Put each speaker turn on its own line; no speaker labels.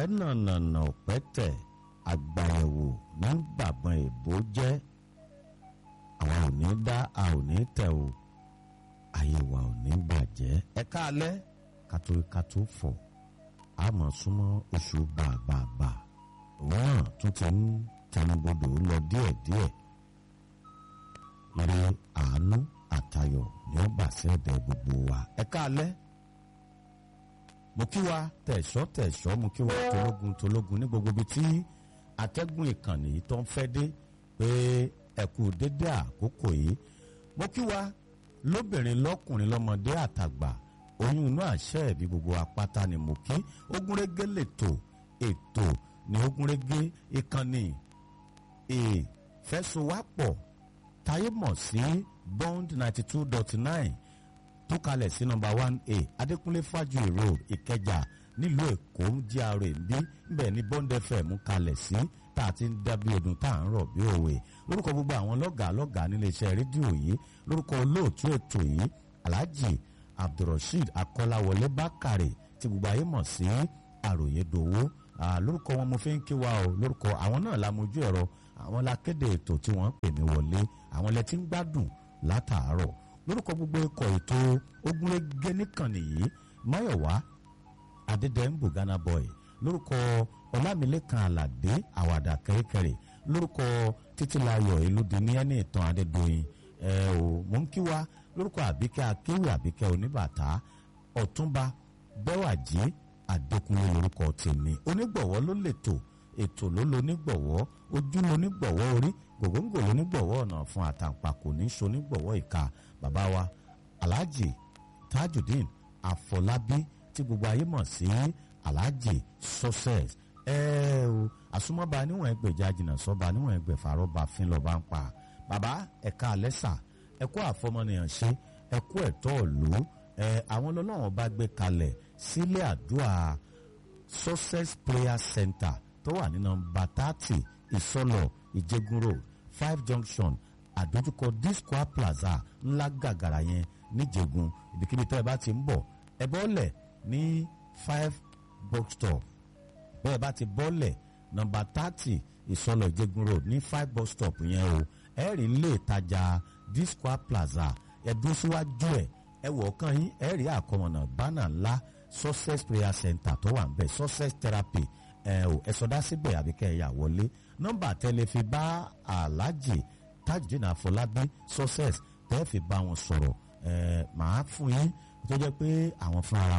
nànànà ọ̀pẹ́tẹ̀ àgbàyẹ̀wò ní gbàgbọ́n èbó jẹ́ àwa ò ní dá a ò ní tẹ̀ o ayé wa ò ní bàjẹ́ ẹ káalẹ́ kátó kátó fọ̀ a mọ̀ súnmọ́ oṣù bàbàbà òun náà tún ti ń tẹnubodò lọ díẹ̀díẹ̀ ire àánú àtayọ̀ ni ó bà sẹ́ẹ̀dẹ̀ gbogbo wa ẹ káalẹ́ mo kí wa tẹ̀sọ́ tẹ̀sọ́ mo kí wa tológun tológun ní gbogbo ibi tí atẹ́gùn ìkànnì yìí tó ń fẹ́ dé pé ẹ kú dédé àkókò yìí mo kí wa lóbìnrin lọ́kùnrin lọ́mọdé àtàgbà oyún inú àṣẹ ẹ̀bí gbogbo apáta ni mo kí ogúnrégé lètò ètò ní ogúnrégé ìkànnì ìfẹsowápọ̀ táyé mọ̀ sí bond ninety two dot nine tó kalẹ̀ sí nọ́mbà one a adékúnlé fájuyì road ìkẹjà nílùú èkó gra bí bẹ́ẹ̀ ni bond fm kalẹ̀ sí tá a ti ń dábí ọdún tá à ń rọ̀ bí òwe lórúkọ gbogbo àwọn lọ́gàá lọ́gàá nílé iṣẹ́ rédíò yìí lórúkọ olóòtú ètò yìí alhaji abdulrasheed akọ́láwọlé bákàrè tí gbogbo ayé mọ̀ sí àròyé dòwó lórúkọ wọn mo fi ń kí wa o lórúkọ àwọn náà la mojú ẹ̀rọ àwọn la kéde ètò tí wọ́n ń pè mí wọlé àwọn lẹ ti ń gbádùn látàárọ̀ lórúkọ gbogbo ikọ̀ ètò ogunlégé nìkànnì yìí máyọ̀wá adédèmbù ghana boy lórúkọ ọlámilẹ́kan aládé àwàdà kẹ́rẹ́kẹ́rẹ́ lórúkọ títílayọ̀ elúdini ẹni ìtàn adédọ́yìn ẹ ò mò ń kí wa lórúkọ àbíkẹ́ akéwì àbíkẹ́ oníbàtà ọ̀túnba bẹ́wàjì adékúnlé lórúkọ tèmi onígbọ̀wọ́ ló lètò ètò ló lo nígbọ̀wọ́ ojú lo nígbọ̀wọ́ orí gògóńgò ló nígbọ̀wọ́ ọ̀nà fún àtàǹpàkò ní so nígbọ̀wọ́ ìka bàbá wa alhaji tajudeen afọlábí tí gbogbo ayé mọ̀ sí alhaji success ẹ o àsomọ́ba níwọ̀n ẹgbẹ̀já jìnnà sọ́ba níwọ̀n ẹgbẹ̀fà rọ́ba fín lọ́ba ń pa bàbá ẹ̀ka alẹ́sà ẹ̀kọ́ àfọmọnìyàn ṣe ẹ̀kọ́ ẹ̀tọ́ òlú ẹ̀ àwọn ọlọ́wọ́n bá gbé kalẹ̀ sílé àdúrà success prayer center tó wà ní nọ́mbà thirty ìsọlọ ìjẹgun road five junction àdójúkọ disco plaza ńlá gàgàrà yẹn níjẹgun ibikíbi tẹ́ ẹ bá ti ń bọ̀ ẹ bọ́lẹ̀ ní five box stop bẹ́ẹ̀ bá ti bọ́lẹ̀ nọ́mbà thirty ìsọlọ ìjẹgun road ní five bus stop yẹn o ẹ rí ilé ìtajà disco plaza ẹ dúró síwájú ẹ ẹ wọ̀ ọ̀kan yín ẹ rí àkọmọ̀nà bánà ńlá success prayer center tó wà ń bẹ̀ success therapy ẹ ò ẹ sọdá síbẹ̀ àbí kẹ́ ẹ yà wọlé nọ́mbà tẹ́lẹ̀ fi bá aláàjì tajudeen àfọlábí success tẹ́ fi bá wọn sọ̀rọ̀ ẹ màá fún yín tó jẹ́ pé àwọn fúnra